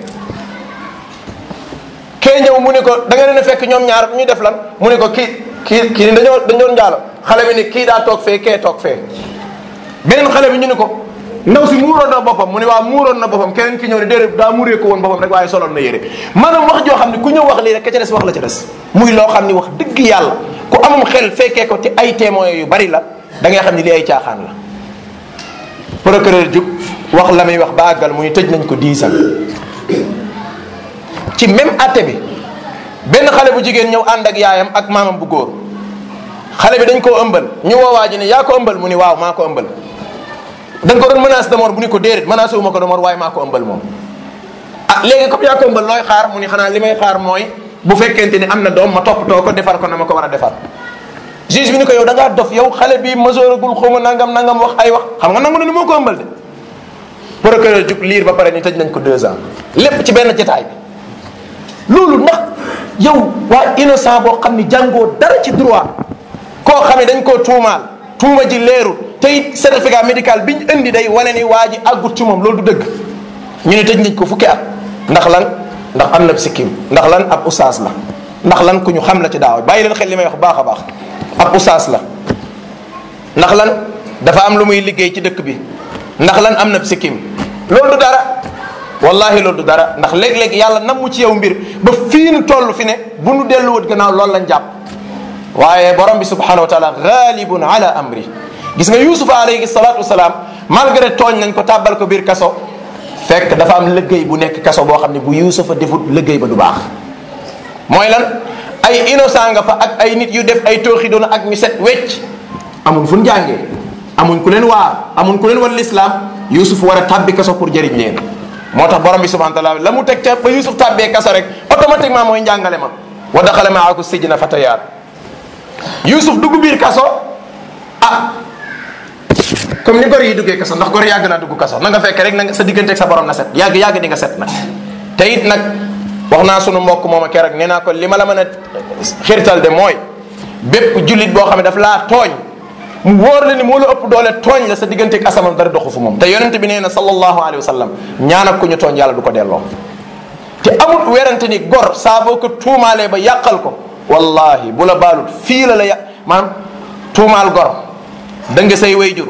kee ñëw mu ni ko da nga leen a fekk ñoom ñaar ñu def lan mu ni ko kii kii kii dañoo dañ doon njaalo xale bi ni kii daa toog fee kee toog fee beneen xale bi ñu ni ko ndaw si muuroon na boppam mu ni waa muuroon na boppam keneen ki ñëw ne déedéet daa muuree ko woon boppam rek waaye soloon na yére maanaam wax joo xam ne ku ñëw wax lii rek ka ca des wax la ca des muy loo xam ni wax dëgg yàlla ku amum xel fekkee ko ci ay témoins yu bari la da ngay xam ni li ay caaxaan la procureur jub wax la muy wax ba àggal muy tëj nañ ko 10 ans ci même atte bi benn xale bu jigéen ñëw ànd ak yaayam ak maamam bu góor xale bi dañ koo ëmbal ñu woowaa ji ne yaa ko ëmbal mu ni waaw maa ko ëmbal dañ ko doon menace de mort bu ni ko déedéet menacé wu ma ko de mort waaye maa ko ëmbal moom ah léegi comme yaa ko ëmbal looy xaar mu ni xanaa li may xaar mooy bu fekkente ni am na doom ma toppatoo ko defar ko na ma ko war a defar juge bi ni ko yow da ngaa dof yow xale bi masooragul xawma nangam nangam wax ay wax xam nga nangu na ni moo ko ëmbal de procureur jug liir ba pare ni tëj nañ ko deux ans lépp ci benn jotaay bi loolu ndax yow waa innocent boo xam ni jàngoo dara ci droit koo xam ne dañ koo tuumaal tuuma ji leerul te it certificat médical biñ indi day wane ni waa ji àggut ci moom loolu du dëgg ñu ne tëj nañ ko fukki at ndax lan ndax am na sikkim ndax lan ab usaas la ndax lan ku ñu xam la ci daaw bàyyi leen xel li may wax baax a baax ab usaas la ndax lan dafa am lu muy liggéey ci dëkk bi ndax lan am na sikkim loolu du dara wallahi loolu du dara ndax léeg-léeg yàlla nam mu ci yow mbir ba fii nu toll fi ne bu nu delluwut gannaaw loolu lañ jàpp waaye borom bi subhanahu wa taala ghalibun ala amri gis nga yusuf alayhi salatu wasalaam malgré tooñ nañ ko tàbbal ko biir kaso fekk dafa am liggéey bu nekk kaso boo xam ne bu yusufa defut liggéey ba du baax mooy lan ay innocent nga fa ak ay nit yu def ay tooxi doona ak ñu set wecc amuñ fu ñu jàngee amuñ ku leen waar amuñ ku leen wan l'islam yusuf war a tàbbi kaso pour jëriñ leen moo tax borom bi subhanahu wa taala la mu teg ca ba yusuf tàbbee kaso rek automatiquement mooy njàngale ma wa daxala maaku sijna fatayaat yusuf dugg biir kaso ah comme ni gor yi duggee kaso ndax gor yàgg naa dugg kaso na nga fekk rek na sa diggante ak sa borom na set yàgg yàgg di nga set nag te it nag wax naa sunu mbokk moom a keroog nee naa ko li ma la mën a xirtal de mooy bépp jullit boo xam ne daf laa tooñ mu wóor la ni moo la ëpp doole tooñ la sa diggante ak asamaan dara doxu fu moom te yonent bi nee na sallallahu alayhi wa sallam ñaan ak ku ñu tooñ yàlla du ko delloo te amut werante ni gor saa boo ko tuumaalee ba yàqal ko wallahi bu la baalut fii la la yà maanaam tuumaal gor da nga say way jur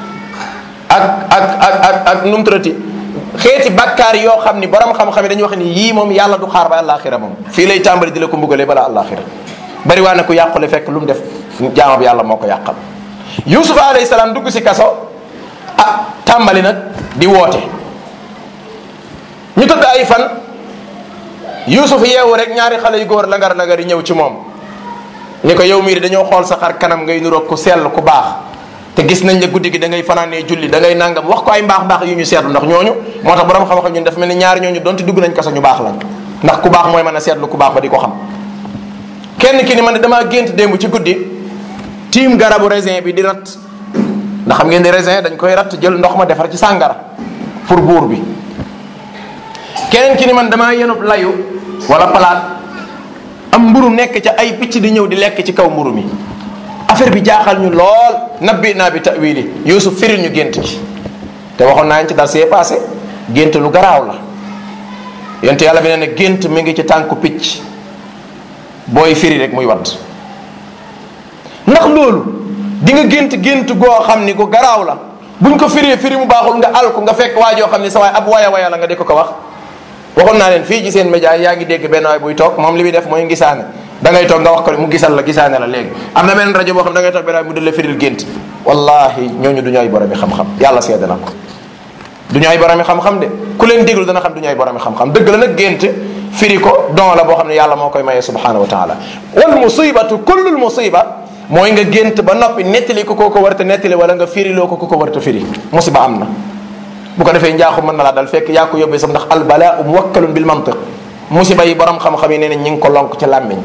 ak ak ak ak ak nu mu tuddati xeeti bakkaar yoo xam ni borom xam-xam yi dañuy wax ni yii moom yàlla du xaar ba àllaaxira moom fii lay tàmbali di la ko mbugalee bala àllaaxira bari waa ne ku yàqule fekk lu mu def jaamab yàlla moo ko yàqal yusuf alayhi salaam dugg si kaso ah tàmbali nag di woote ñu tëdd ay fan yusuf yeewu rek ñaari xale yu góor langar langar yi ñëw ci moom ni ko yow mii dañoo xool sa xar kanam ngay nuroog ku sell ku baax te gis nañ la guddi gi da ngay fanaanee julli da ngay nangam wax ko ay mbaax mbaax yu ñu seetlu ndax ñooñu moo tax borom xam-xam ñun dafa mel ni ñaari ñooñu donte dugg nañ kaso ñu baax la ndax ku baax mooy mën a seetlu ku baax ba di ko xam kenn ki ni man damaa gént démb ci guddi tiim garabu raisin bi di rat ndax xam ngeen di raisin dañ koy rat jël ndox ma defar ci sàngara pour buur bi keneen ki ni man damaa yenub layu wala palaat am mburu nekk ca ay picc di ñëw di lekk ci kaw mburu mi affaire bi jaaxal ñu lool nabbi naa bi tawili yusuf firil ñu gént gi te waxoon naa ci dal see passé gént lu garaaw la yonte yàlla bi nee na gént mi ngi ci tànku picc booy firi rek muy wadd ndax loolu di nga gént gént goo xam ni gu garaaw la buñ ko firee firi mu baaxul nga al ko nga fekk waa joo xam ni sa waay ab waya waya la nga di ko ko wax waxoon naa leen fii ci seen média yaa ngi dégg benn waay buy toog moom li muy def mooy gisaane da ngay toog nga wax ko mu gisal la gisaane la léegi am na benn rajo boo xam da ngay toog benn waay mu dëlle firil gént wallahi ñooñu du ñu ay boromi xam-xam yàlla seede na ko du ñu ay boromi xam-xam de ku leen déglu dana xam du ñu ay boromi xam-xam dëgg la nag gént firi ko don la boo xam ne yàlla moo koy maye subhanahu wa taala wal musibatu kullul musiba mooy nga gént ba noppi nettali ko koo ko warta nettali wala nga firiloo ko ku ko warta firi musiba am na bu ko defee njaaxu mën na laa dal fekk yaa ko yóbbee sax ndax albalaa muwakkalun bil mantiq musiba yi borom xam-xam yi nee na ñi ngi ko lonk ci làmmiñ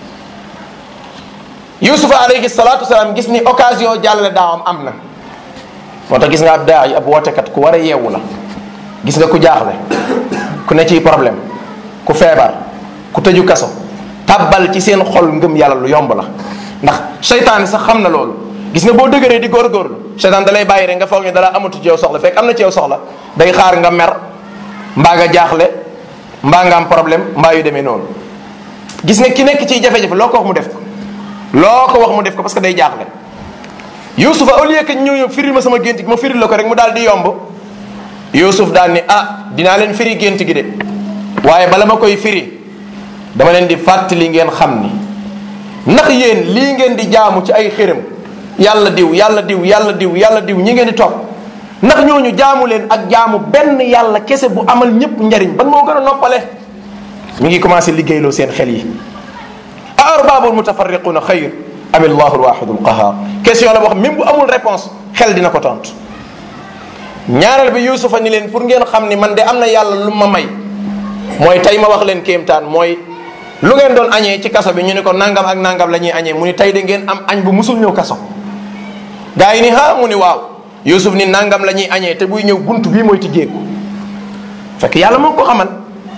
yusufa alayhi salatu wasalaam gis ni occasion jàllale daawam am na moo tax gis nga ab daa yi ab wootekat ku war a yeewu la gis nga ku jaaxle ku ne ci problème ku feebar ku tëju kaso tabbal ci seen xol ngëm yàlla lu yomb la ndax seytaan sax xam na loolu gis nga boo dëgëree di góorgóorlu seytaan da lay bàyyi rek nga foog ne dala amatu ci yow soxla fekk am na ci yow soxla day xaar nga mer mbaa nga jaaxle mbaa nga am problème mbaa yu demee noonu gis nga ki nekk ciy jafe-jafe loo ko wax mu def ko loo ko wax mu def ko parce que day jaaxle Yuusufa au lieu que ñëw ñëw firil ma sama gént gi ma firil la ko rek mu daal di yomb Yuusuf daal ni ah dinaa leen firi gént gi de waaye bala ma koy firi dama leen di fàttali ngeen xam ni ndax yéen lii ngeen di jaamu ci ay xërëm yàlla diw yàlla diw yàlla diw yàlla diw ñi ngeen di topp ndax ñooñu jaamu leen ak jaamu benn yàlla kese bu amal ñëpp njariñ ban moo gën a noppale mi ngi commencé liggéeyloo seen xel yi a arbabul mutafarriquna xayr am allahu alwaxidu alqahar question la boo xam même bu amul réponse xel dina ko tontu ñaareel bi yusufa ni leen pour ngeen xam ni man de am na yàlla lu ma may mooy tey ma wax leen kéemtaan mooy lu ngeen doon añee ci kaso bi ñu ne ko nangam ak nangam la ñuy añee mu ni tey de ngeen am añ bu musul ñëw kaso gaa yi ni ha mu ni waaw yusuf ni nangam la ñuy añee te buy ñëw bunt bii mooy tijjeeku fekk yàlla moo ko xamal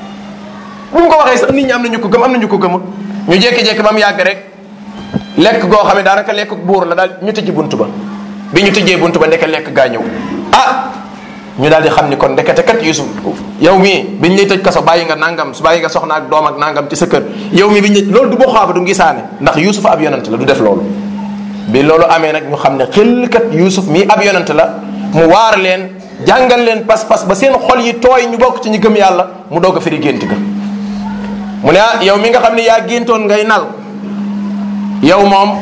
bu mu ko waxee sax nit ñi am na ñu ko gëm am na ñu ko gëmut ñu jékki-jékki ba mu yàgg rek lekk goo xam ne daanaka lekk buur la daal ñu tëjji bunt ba bi ñu tëjjee bunt ba ndeke lekk gaa ñëw ah ñu daal di xam ni kon ndekete kat yusuf yow mii biñ lay tëj kaso bàyyi nga nangam su bàyyi nga soxna ak doom ak nangam ci sa kër yow mii biñ lay loolu du boo xaaba du ngisaane ndax yusuf ab yonant la du def loolu bi loolu amee nag ñu xam ne xel kat yusuf mii ab yonant la mu waar leen jàngal leen pas-pas ba seen xol yi tooy ñu bokk ci ñu gëm yàlla mu doog a firi gént ga mu ne ah yow mi nga xam ne yaa géntoon ngay nal yow moom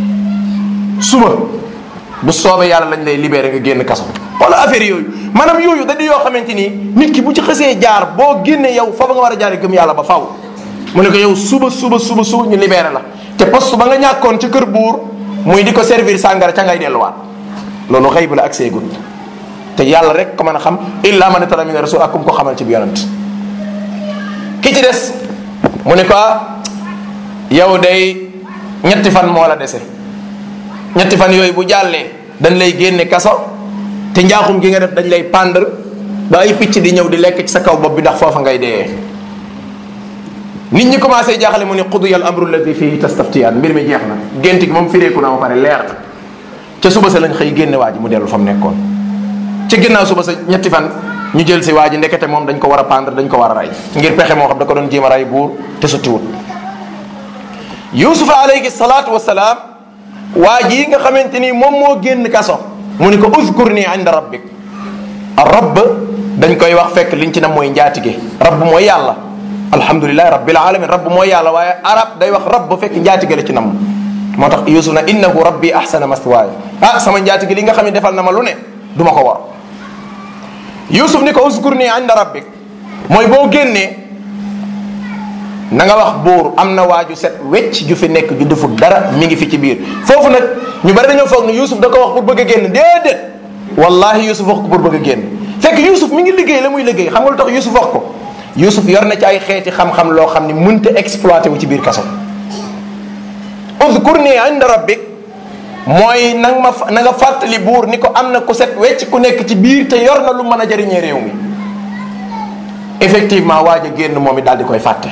suba bu soobee yàlla lañ lay libéré nga génn kaso wala affaire yooyu maanaam yooyu da di yoo xamante ni nit ki bu ci xësee jaar boo génnee yow foofa nga war a jaare gëm yàlla ba faw mu ne ko yow suba suba suba suba ñu libéré la te poste ba nga ñàkkoon ca kër buur muy di ko servir sàngara ca ngay delluwaat loolu xëy bu la ak seegul te yàlla rek ko mën a xam illa man tala min rasul ak kum ko xamal ci bi yonent ki ci des mu ne ko yow day ñetti fan moo la dese ñetti fan yooyu bu jàllee dañ lay génne kaso te njaaxum gi nga def dañ lay pàndar ba ay picc di ñëw di lekk ci sa kaw bopp bi ndax foofa ngay dee nit ñi commencé jaaxale mu ne qudiya al amru alladi fihi tastaftiyaan mbir mi jeex na gént gi moom fireeku na ba pare leer na ca suba sa lañ xëy génne waa ji mu dellu fa mu nekkoon ci ginnaaw suba sa ñetti fan ñu jël si waa ji ndekete moom dañ ko war a pendre dañ ko war a rey ngir pexe moo xam da ko doon jéem a rey buur te sottiwut yusufa alayhi salaatu wasalaam waa ji nga xamante ni moom moo génn kaso mu ni ko uzkur nii inda rabbik rabb dañ koy wax fekk liñ ci na mooy njaatige rabb mooy yàlla alhamdulilahi rabbil alamin rabb mooy yàlla waaye arab day wax rabb fekk njaatige la ci nam moo tax yusuf na innahu rabbi ahsana maswaaya ah sama njaatige li nga xam ne defal na ma lu ne du ma ko war yusuf ni ko uzkur nii inda rabbik mooy boo génnee na nga wax buur am na waaju set wecc ju fi nekk ju deful dara mi ngi fi ci biir foofu nag ñu bari dañoo foog ne Yuusuf da ko wax pour bëgg a génn déedéet wallahi Yuusuf wax ko pour bëgg a génn fekk Yuusuf mi ngi liggéey la muy liggéey xam nga lu tax Yuusuf wax ko Yuusuf yor na ci ay xeeti xam-xam loo xam ni mënta exploité wu ci biir kaso udkurni inda rabbik mooy na nga ma na nga fàttali buur ni ko am na ku set wecc ku nekk ci biir te yor na lu mën a jëriñee réew mi effectivement waaj a génn moom it daal di koy fàtte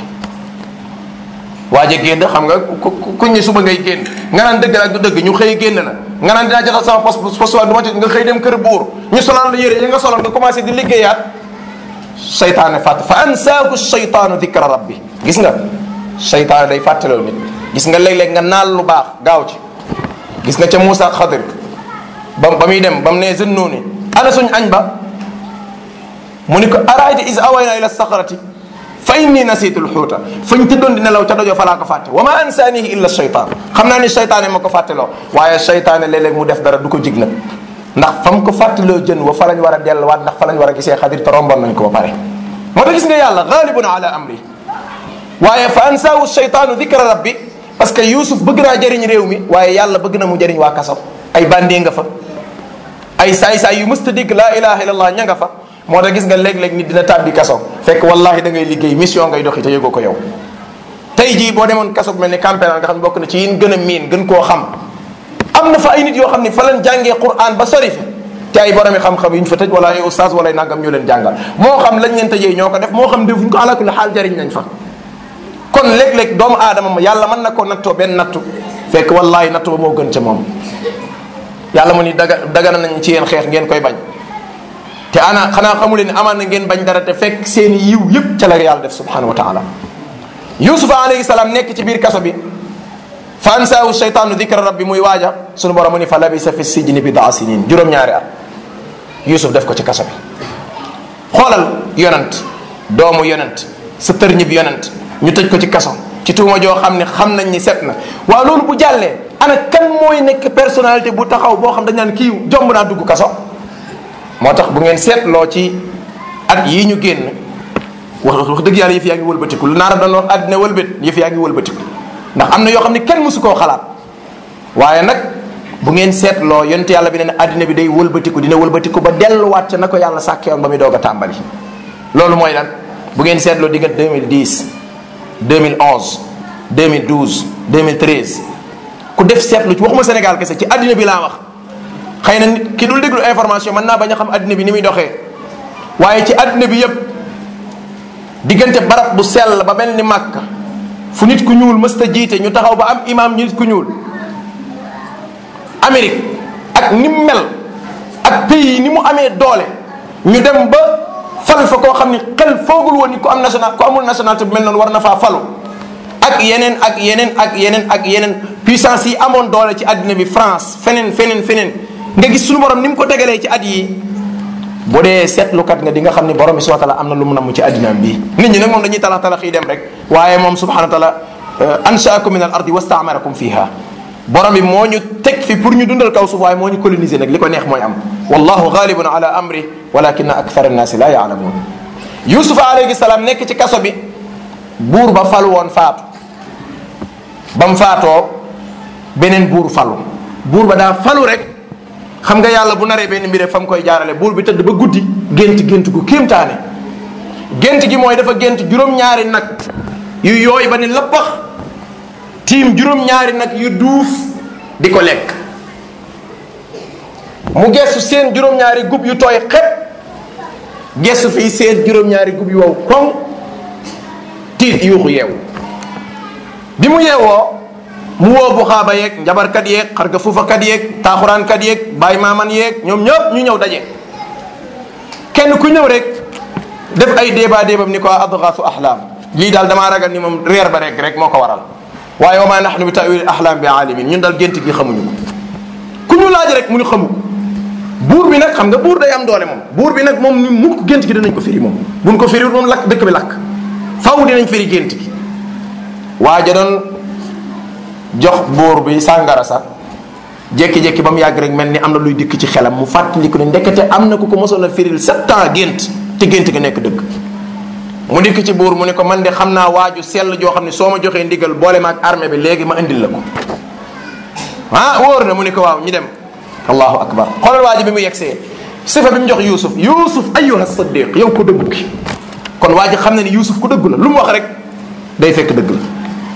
waaj a génn xam nga ku ku ñu suba ngay génn nga naan dëgg ak du dëgg ñu xëy génn la nga naan dinaa jotal sama poste poste du ma ci nga xëy dem kër buur ñu solal la yére yi nga solal nga commencé di liggéeyaat seytaane fàtte fa ansaaku seytaanu dikra rabbi gis nga seytaane day fàttaloo nit gis nga léeg-léeg nga naal lu baax gaaw ci gis nga ca Moussa Xadir ba ba muy dem ba mu nee zënnuuni ana suñ añ ba mu ni ko araayta is awayna ila saxarati fa inni nasitu lxuuta fañ tëddoon di nelaw ca dojo fa laa ko fàtte wa ma ansaanihi illa shaytaan xam naa ni shaytaane ma ko fàtteloo waaye shaytaane léeg-léeg mu def dara du ko jig nag ndax fa mu ko fàtteloo jën wa fa lañ war a delluwaat ndax fa lañ war a gisee xadir te romboon nañ ko ba pare moo tax gis nga yàlla gaalibun ala amri waaye fa ansaahu shaytaanu dikra rabbi parce que Youssouf bëgg naa jëriñ réew mi waaye yàlla bëgg na mu jëriñ waa kaso ay bandee nga fa ay saay-saay yu mësta dégg laa ilaha illallah ña nga fa moo tax gis nga léeg-léeg nit dina tàbbi kaso fekk wallahi da ngay liggéey mission ngay doxi te yëgoo ko yow tey jii boo demoon kaso bu mel ni campénal nga xam ne bokk na ci yin gën a miin gën koo xam am na fa ay nit yoo xam ne fa lañ jàngee Qur'an ba sori fi te ay boromi xam-xam yu ñu fa tëj wala ay ustaas wala ay nangam ñu leen jàngal moo xam lañ leen tëjee ñoo ko def moo xam defuñ ko ala kulli xaal jëriñ nañ fa kon léeg-léeg doomu aadama ma yàlla mën na ko nattoo benn nattu fekk wallahi nattu ba moo gën ca moom yàlla mu ni daga dagana nañ ci yéen xeex ngeen koy bañ te ana xanaa xamu leen amaan na ngeen bañ dara te fekk seen yiw yëpp ca la yàlla def subhanahu wa taala yusufa alayhi salaam nekk ci biir kaso bi fa ansaahu shaytaanu dikra rabbi muy waaja sunu borom mu ni fa labisa fi sijni bidaa sinin juróom-ñaari at yusuf def ko ci kaso bi xoolal yonant doomu yonant sa tërñib yonant ñu tëj ko ci kaso ci tuuma joo xam ne xam nañ ni set na waaw loolu bu jàllee ana kan mooy nekk personnalité bu taxaw boo xam dañ naan kii jomb naa dugg kaso moo tax bu ngeen seetloo ci at yii ñu génn wax wax dëgg yàlla yëf yaa ngi wëlbatiku lu naara doon wax àddina wëlbét yëf yaa ngi wëlbatiku ndax am na yoo xam ne kenn mësu koo xalaat waaye nag bu ngeen seetloo yonent yàlla bi ne àddina bi day wëlbatiku dina wëlbatiku ba delluwaat ca na ko yàlla sàkkee woon ba muy doog a tàmbali loolu mooy lan bu ngeen seetloo diggante 2010 2011 2012 2013 ku def seetlu ci waxuma Sénégal kese ci àddina bi laa wax xëy na nit ki dul déglu information mën naa bañ a xam àddina bi ni muy doxee waaye ci àddina bi yépp diggante barab bu sell ba mel ni Màkka fu nit ku ñuul mësta jiite ñu taxaw ba am imam ñu nit ku ñuul Amérique ak ni mu mel ak pays ni mu amee doole ñu dem ba fal fa koo xam ni xel foogul woon ni ku am national ku amul nationalité bu mel noonu war na faa falu ak yeneen ak yeneen ak yeneen ak yeneen puissance yi amoon doole ci àddina bi France feneen feneen feneen nga gis suñu borom ni mu ko tegalee ci at yi bu dee seetlukat nga di nga xam ni borom bi subhanahu wa taala am na lu mu namm ci àddinaam bii nit ñi nag moom dañuy talax talax yi dem rek waaye moom subhanahu wa taala anshaakum min al ardi wastaamarakum fiha borom bi moo ñu teg fi pour ñu dundal kaw suuf waaye moo ñu coloniser nag li ko neex mooy am wallahu ghalibun ala amri walakina akthar annaasi la yaalamuun yusufa alayhi salaam nekk ci kaso bi buur ba falu woon faatu ba mu faatoo beneen buur falu buur ba daa falu rek xam nga yàlla bu naree benn mbir fa mu koy jaarale buur bi tëdd ba guddi gént gént gu kéemtaane gént gi mooy dafa gént juróom-ñaari nag yu yooy ba ni lappax tiim juróom-ñaari nag yu duuf di ko lekk mu gestu seen juróom-ñaari gub yu tooy xepp gestu fii seen juróom-ñaari gub yu wow koŋ tiit yuuxu yeewu bi mu yeewoo mu woo bu xaaba yeeg njabarkat yeeg xarga fuufakat yeeg taaxuraankat yeeg baay maaman yeeg ñoom ñëpp ñu ñëw daje kenn ku ñëw rek def ay débat débam ni ko adgaasu ahlaam lii daal damaa ragal ni moom reer ba rek rek moo ko waral waaye wa ma nahnu bi tawil ahlaam bi alimin ñun daal gént gi xamuñu ko ku ñu laaj rek mu ñu xamu ko buur bi nag xam nga buur day am doole moom buur bi nag moom ñu mukk gént gi dinañ ko firi moom buñ ko firiwul moom lakk dëkk bi lakk faw dinañ firi gént gi waaja doon jox buur bi sàngara sax jékki-jékki ba mu yàgg rek mel ni am na luy dikk ci xelam mu fàttaliku ne ndekete am na ku ko mosoon a firil sept ans gént te gént ga nekk dëgg mu dikk ci buur mu ne ko man de xam naa waaju sell joo xam ne soo ma joxee ndigal boole ma ak armée bi léegi ma indil la ko ah wóor na mu ne ko waaw ñu dem allahu akbar xoolal waa ji bi mu yegsee sifa bi mu jox yusuf yusuf ayyuha saddiq yow ko dëggu ki kon waa ji xam na ni yusuf ku dëggu la lu mu wax rek day fekk dëgg la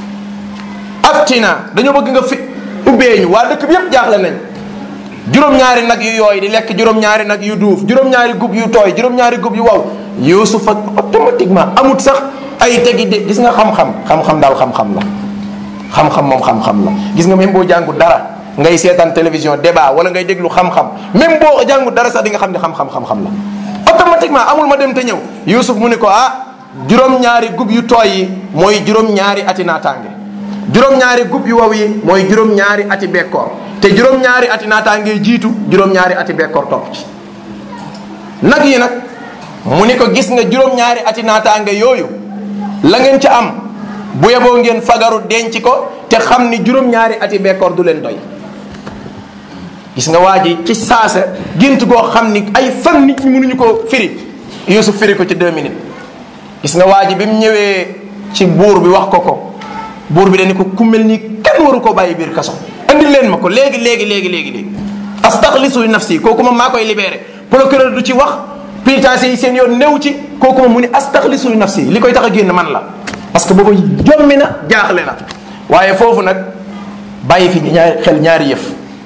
aftina dañoo bëgg nga fi ubbee ñu waa dëkk bi yépp jaaxle nañ juróom-ñaari nag yu yooy di lekk juróom-ñaari nag yu duuf juróom-ñaari gub yu tooy juróom-ñaari gub yu waw yusuf ak automatiquement amut sax ay tegi de gis nga xam-xam xam-xam daal xam-xam la xam-xam moom xam-xam la gis nga même boo jàngu dara ngay seetaan télévision débat wala ngay déglu xam-xam même boo jàngu dara sax di nga xam ne xam-xam xam-xam la automatiquement amul ma dem te ñëw yusuf mu ne ko ah juróom-ñaari gub yu tooy yi mooy juróom-ñaari ati naataange juróom-ñaari gub yu waw yi mooy juróom-ñaari ati bekkoor te juróom-ñaari ati naataange jiitu juróom-ñaari ati bekkoor topp ci nag yi nag mu ni ko gis nga juróom-ñaari ati naataange yooyu la ngeen ca am bu yeboo ngeen fagaru denc ko te xam ni juróom-ñaari ati bekkoor du leen doy gis nga waa ji ci saasa gént goo xam ni ay fan nit ñi mënuñu ko firi Yuusuf firi ko ci deux minutes gis nga waa ji bi mu ñëwee ci buur bi wax ko ko buur bi dañu ko ku mel ni kenn waru ko bàyyi biir kaso andi leen ma ko léegi léegi léegi léegi léegi astaxlisu nafsi kooku moom maa koy libéré procureur du ci wax pénitencier yi seen yoon new ci kooku moom mu ni astaxlisu nafsi li koy tax a génn man la parce que boobu jommi na jaaxle na waaye foofu nag bàyyi fi ñaari xel ñaari yëf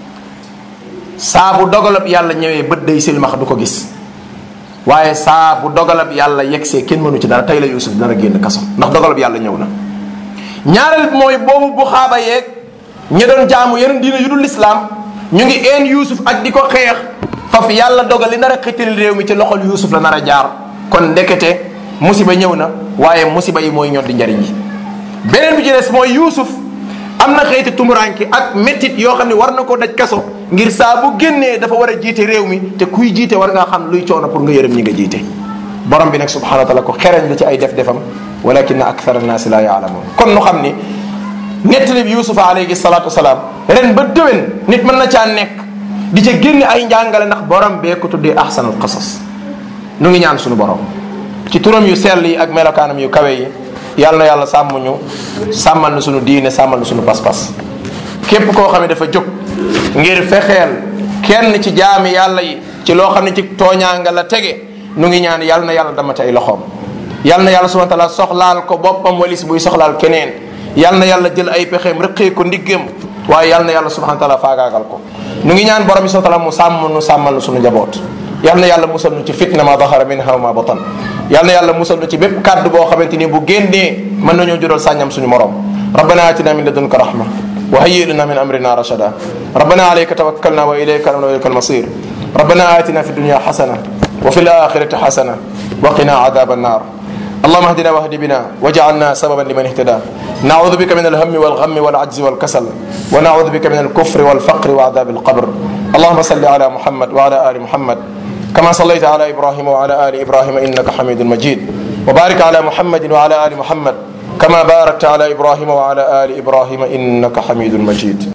saa bu dogalab yàlla ñëwee bët day silmax du ko gis waaye saa bu dogalab yàlla yegsee kenn mënu ci dara tey la Yuusuf dara génn kaso ndax dogalab yàlla ñëw na ñaareel mooy boobu bu xaaba yeeg ñi doon jaamu yeneen diina yu dul lislaam ñu ngi een Yuusuf ak di ko xeex faf yàlla dogal li nar a xittil réew mi ci loxol Yuusuf la nar a jaar kon ndekete musiba ñëw na waaye musiba yi mooy ñoddi njariñ yi beneen bi ci des mooy Yuusuf am na xeeti tumuranki ak méttit yoo xam ne war na ko daj kaso ngir saa bu génnee dafa war a jiite réew mi te kuy jiite war ngaa xam luy coono pour nga yërëm ñi nga jiite borom bi nag subhanahu wa taala ko xereñ la ci ay def defam walakin akthara annaasi la yaalamuun kon nu xam ni nettali bi yusufa alayhi salatu wasalaam ren ba déwén nit mën na caa nekk di ca génne ay njàngale ndax borom bee ko tuddee ahsanul qasas nu ngi ñaan suñu borom ci turam yu sell yi ak melokaanam yu kawe yi yàlla na yàlla sàmm ñu sàmmal na suñu diine sàmmal na suñu pas-pas képp koo xam ne dafa jóg ngir fexeel kenn ci jaami yàlla yi ci loo xam ne ci tooñaanga la tege nu ngi ñaan yàlla na yàlla damate ay loxoom yàlla na yàlla subhanahu wa taala soxlaal ko boppam walis buy soxlaal keneen yàlla na yàlla jël ay pexeem rëqee ko ndiggam waaye yàlla na yàlla subhanahu wa taala faagaagal ko nu ngi ñaan borom bi subhanahu wa taala mu sàmm nu sàmmal nu suñu njaboot yàlla na yàlla musal nu ci fitna ma dahara minha wa ma batan yàlla na yàlla musal nu ci bépp kàddu boo xamante ni bu génnee mën nañoo jural sàññam suñu morom rabbana atina min ladunka rahma وهيئ لنا من امرنا رشدا ربنا عليك توكلنا واليك امرنا واليك المصير ربنا اتنا في الدنيا حسنه وفي الاخره حسنه وقنا عذاب النار اللهم اهدنا واهد بنا واجعلنا سببا لمن اهتدى نعوذ بك من الهم والغم والعجز والكسل ونعوذ بك من الكفر والفقر وعذاب القبر اللهم صل على محمد وعلى ال محمد كما صليت على ابراهيم وعلى ال ابراهيم انك حميد مجيد وبارك على محمد وعلى ال محمد كما باركت على ابراهيم وعلى ال ابراهيم انك حميد مجيد